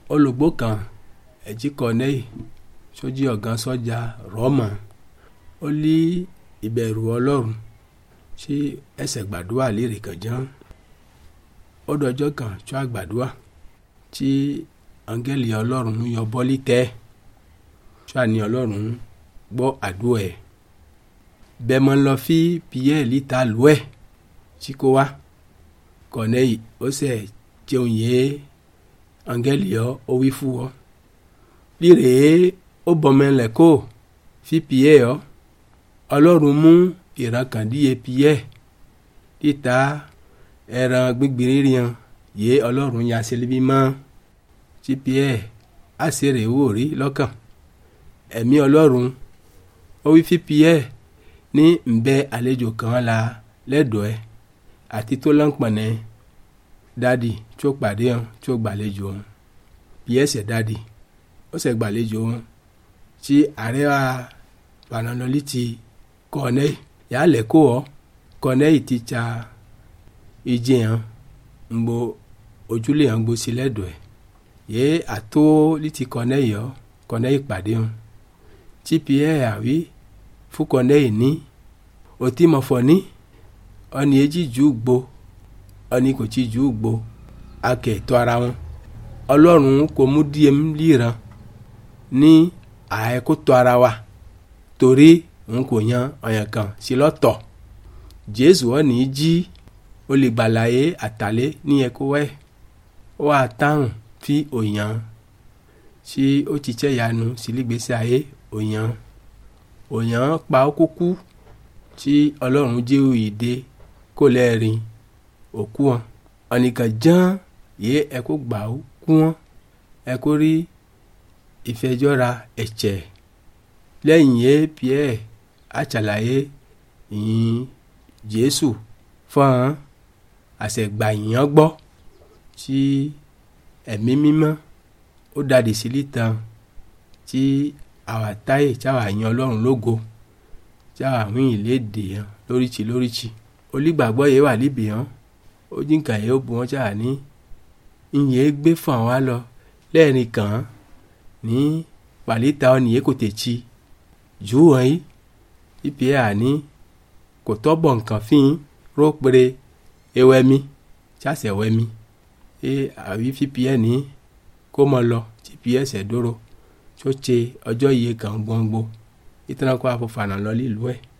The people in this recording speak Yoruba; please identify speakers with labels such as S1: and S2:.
S1: olùgbò kan ẹ̀jí kọ́nẹ́yì sójú ọ̀gán sọ́jà rọ́mọ̀ ó lé ìbẹ̀rù ọlọ́run sí ẹsẹ̀ gbàdúrà lérè kan ján ó dọjọ́ kan tó àgbàdúrà tí áńgẹ́lì ọlọ́run yọ bọ́lí tẹ́ tó àní ọlọ́run gbọ́ àdúrà ẹ̀ bẹ́ẹ̀ mọ́ lọ fi pierre lítà lù ẹ̀ tí kò wá kọ́nẹ́yì ó sẹ̀ jẹun yé áńgẹ́lì ọ ó wí fún ọ líre ó bọ̀mẹ́lẹ̀ kó fi pierre ọ ọlọ́run mú ìrankàndíye pierre títa ẹran gbígbìn ríran yé ọlọ́run ya sílíbí mọ́ tí pierre á sì rè wò rí lọ́kàn ẹ̀mí ọlọ́run ó wí fi pierre ní nbẹ àlejò kan la lẹ́dọ̀ọ́ ẹ̀ àti tó lọ́npọ̀nẹ́ dádì tó pàdé hàn tó gbàlejò hàn pierre ṣẹ̀ dádì ó ṣẹ̀ gbàlejò hàn tí ààrẹ wa panalọ́lì ti kọ́nẹ́yì yà á lẹ̀ kó ọ kọ́nẹ́yì ti tsa ìjì hàn ńgbò ojúlé hàn gbó sí lẹ́dọ̀ọ́ ẹ̀ yé àtó lítì kọ́nẹ́yì ọ kọ́nẹ́yì pàdé hàn tí pierre àwí fún kọ́nẹ́yì ní òtí mọ̀fọ́ ní ọ̀nì èjì jù gbó ọ̀nì kò tí jù gbó akẹ́tọ́ ara wọn ọlọ́run kò mú díẹ̀ líran ní àẹ́kótó ara wa torí n kò yan ọ̀yàn kan sí lọ́tọ̀ jésù ọ̀nì jí olùgbàlàyé àtàlẹ́ ní ẹ̀kọ́ wẹ̀ ó wà táwọn fi òyàn tí ó ti tẹ́ yanu sílígbèsè ayé òyàn òyàn pa ó kúkú tí ọlọ́run jẹ́ òyìnbó kó lẹ́ẹ̀rin òkú wọn ọ̀nìkan ján yé ẹ̀kọ́ gbà ó kú wọn ẹ̀kọ́ rí ìfẹjọ́ra ẹ̀jẹ̀ lẹ́yìn yé pierre àṣàlàyé ìyìn jésù fún àṣẹgbà yìnyín gbọ́ tí ẹ̀mí mímọ́ ó dàdí sílí tán tí àwa táyè tí àwa yan ọlọ́run lógo tí àwa wín ìlédè hàn lóríṣi lóríṣi olùgbàgbọ́ yẹn wà níbì hàn ó jíǹkà yẹn ó bu wọn tí àwa ní ìyẹn gbé fún àwa lọ lẹ́ẹ̀rin kàn án ní wàlíta ọ̀nìyẹ kò tẹ̀ tsi jù wọ́n yìí ipi ẹ̀ àní kò tọ́bọ̀ nǹkan fín ró péré ewẹ́mi tsásẹ̀ wẹ́mi ẹ àwí fífi ẹ̀ ní kó mọ lọ tìpi ẹ̀ sẹ̀ dóró tó tse ọjọ́ yìí kàn gbọ́ngbó ìtàn kó afọ̀fànà lọ lílùú ẹ̀